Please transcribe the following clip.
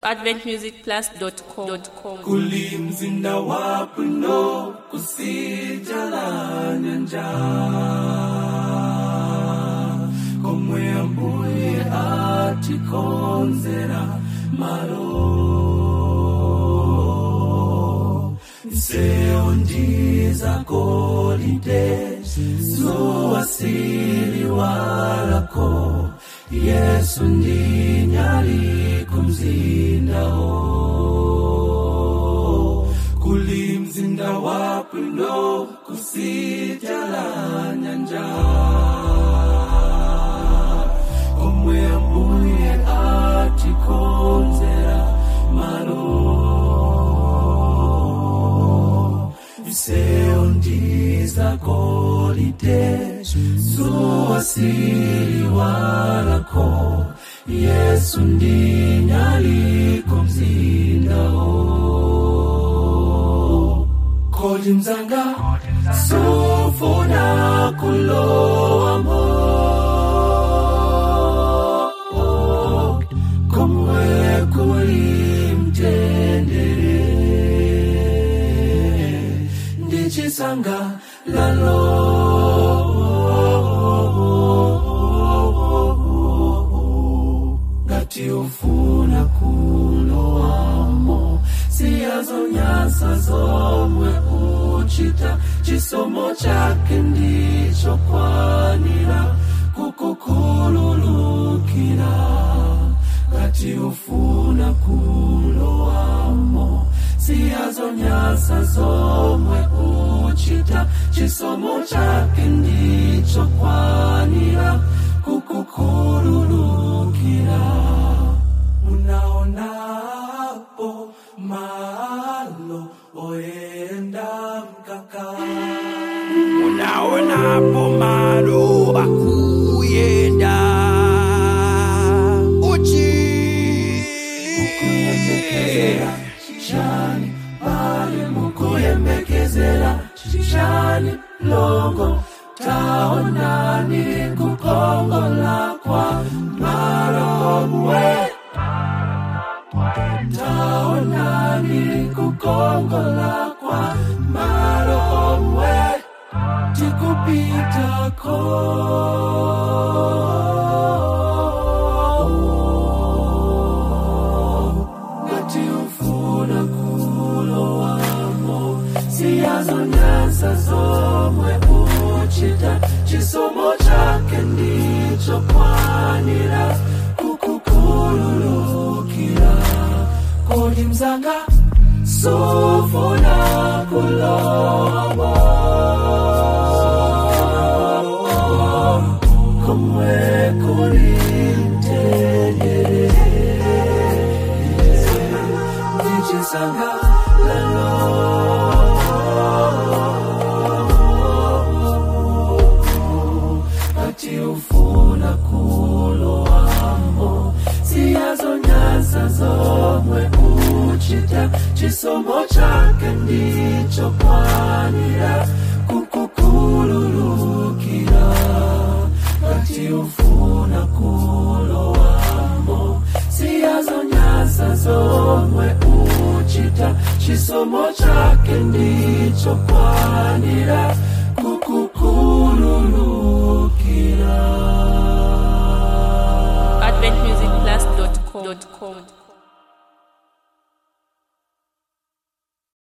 adventmusicplus.com kulimzinda wapno kusijala nyanja komwe ambuye atikonzera malo mseo ndiza golide zuwasili walako yesu ndinyali kumzindawo kulimzinda wapno kusijala nyanja komwe ambuye atikonzera malo viseo ndiza golide zuwasili walako yesu ndinyali kumzindawo kodi mzanga sufuna kulowamo komwe kuli mtendere ndichisanga lalo ngati ufuna kulowamo siyazonyasa zomwe uchita chisomo chake ndicho kwanira kukukhululukira ngati ufuna kulowamo siyazonyasa zomwe uchita chisomo chake ndicho kwanira kukukhululukira unaonapo malo oenda mkaka unaonapo malo akuyenda uchi mukuyembekezera chani pali mukuyembekezera chani longo taonani kukongola kwa malomwe taonani kukongola kwa malomwe tikupitako ngati ufuna kulowamo siyazonyasa zomwe uchita chisomo chake ndicho kwanira kukukhululukira kodi mzanga sufuna kulowamo komwe kuli mtendere ndichisanga lalo ati ufuna kulowamo siyazonyasa zomwe uchita chisomo chake ndicho kwanira kukukhululukira ati ufuna kulowamo siyazonyasa zomwe uchita chisomo chake ndicho kwanira kukukhululukira adventmusicplus.com